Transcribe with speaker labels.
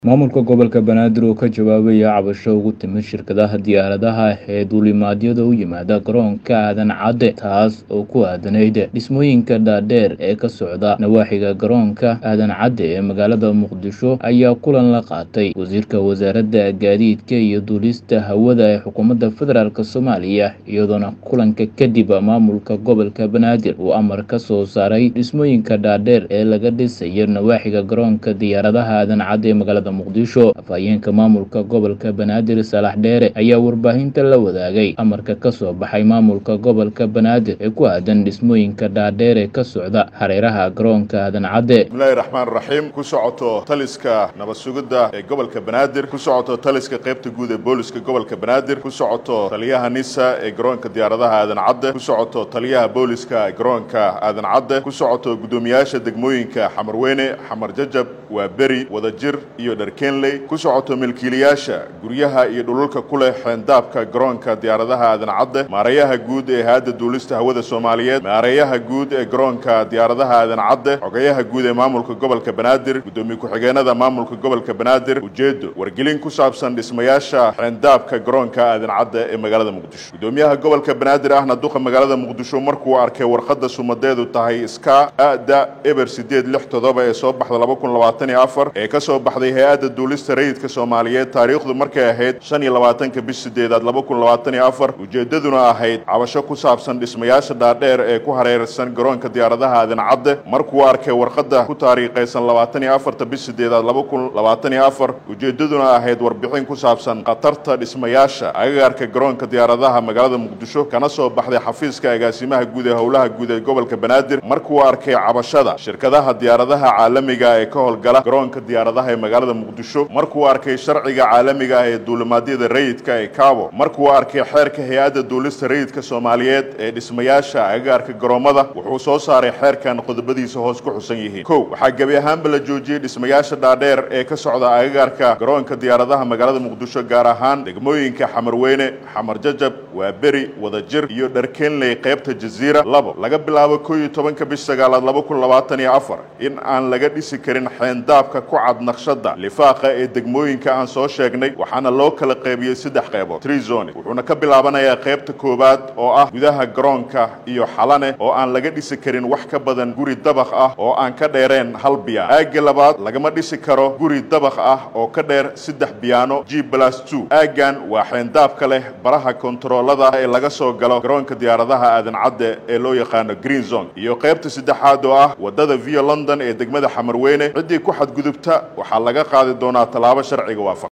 Speaker 1: Maamulka gobolka Banaadir oo ka jawaabaya cabasho uga timid shirkadaha diyaaradaha ee duulimaadyada u yimaada garoonka aadan cadde taas oo ku aadanayd dhismooyinka dhaadheer ee ka socda nawaaxiga garoonka aadan cadde ee magaalada muqdisho ayaa kulan la qaatay wasiirka wasaaradda gaadiidka iyo duulista hawada ee xukuumadda federaalk soomaaliya iyadoona kulanka kadib maamulka gobolka banaadir uu amar ka soo saaray dhismooyinka dhaadheer ee laga dhisayo nawaaxiga garoonka diyaaradaha aadan cadde ee magaalada muqdisho afhayeenka maamulka gobolka banaadir saalax dheere ayaa warbaahinta la wadaagay amarka ka soo baxay maamulka gobolka banaadir ee ku aadan dhismooyinka dhaadheer ee ka socda hareeraha garoonka aadan cadde
Speaker 2: bismillahi raxmaan raxiim ku socoto taliska nabad sugidda ee gobolka banaadir ku socoto taliska qaybta guud ee booliska gobolka banaadir ku socoto taliyaha nisa ee garoonka diyaaradaha aadan cadde ku socoto taliyaha booliska ee garoonka aadan cadde ku socoto guddoomiyaasha degmooyinka xamarweyne xamar jajab waa beri wadajir iyo dharkenley ku socoto milkiilayaasha guryaha iyo dhululka ku leh xeendaabka garoonka diyaaradaha aadan cadde maareeyaha guud ee hayadda duulista hawada soomaaliyeed maareeyaha guud ee garoonka diyaaradaha aadan cadde xogayaha guud ee maamulka gobolka banaadir guddoomiye ku-xigeenada maamulka gobolka banaadir ujeedo wargelin ku saabsan dhismayaasha xeendaabka garoonka aadan cadde ee magaalada muqdisho guddoomiyaha gobolka banaadir ahna duqa magaalada muqdisho markuu arkay warqadda sumadeedu tahay ska ada eber sideed lix todoba ee soo baxda laba kun labaatan iyo afar ee ka soo baxday hay-adda duulista rayidka soomaaliyeed taariikhdu markay ahayd shan iyo labaatanka bish sideedaad laba kun labaatan iyo afar ujeeddaduna ahayd cabasho ku saabsan dhismayaasha dhaadheer ee ku hareersan garoonka diyaaradaha aadan cadde markuu arkay warqadda ku taariikhaysan labaatan iyo afarta bish sideedaad laba kun labaatan iyo afar ujeeddaduna ahayd warbixin ku saabsan khatarta dhismayaasha agagaarka garoonka diyaaradaha magaalada muqdisho kana soo baxday xafiiska agaasimaha guud ee howlaha guud ee gobolka banaadir markuu arkay cabashada shirkadaha diyaaradaha caalamiga ee ka howlgala garoonka diyaaradaha ee magaalada muqdisho markuu arkay sharciga caalamiga ah ee duulimaadyada rayidka ee cabo markuu arkay xeerka hay-adda duulista rayidka soomaaliyeed ee dhismayaasha agagaarka garoommada wuxuu soo saaray xeerkan qodobadiisa hoos ku xusan yihiin kow waxaa gebi ahaanba la joojiyey dhismayaasha dhaadheer ee ka socda agagaarka garoonka diyaaradaha magaalada muqdisho gaar ahaan degmooyinka xamarweyne xamar jajab waa beri wadajir iyo dharkenley qaybta jaziira labo laga bilaabo koo iyo tobanka bish sagaalaad laba kun labaatan iyo afar in aan laga dhisi karin xeendaabka ku cad naqshada lifaaqa ee degmooyinka aan soo sheegnay waxaana loo kala qaybiyey saddex qaybood trizone wuxuuna ka bilaabanayaa qaybta koowaad oo ah gudaha garoonka iyo xalane oo aan laga dhisi karin wax ka badan guri dabaq ah oo aan ka dheereen hal biyaan aagga labaad lagama dhisi karo guri dabaq ah oo ka dheer saddex biyaano g blas two aaggan waa xeendaabka leh baraha kontaroolada ee laga soo galo garoonka diyaaradaha aadan cadde ee loo yaqaano green zone iyo qaybta saddexaad oo ah wadada via london ee degmada xamarweyne ciddii ku xadgudubta waxaa laga qaadi doonaa tallaabo sharciga waafaq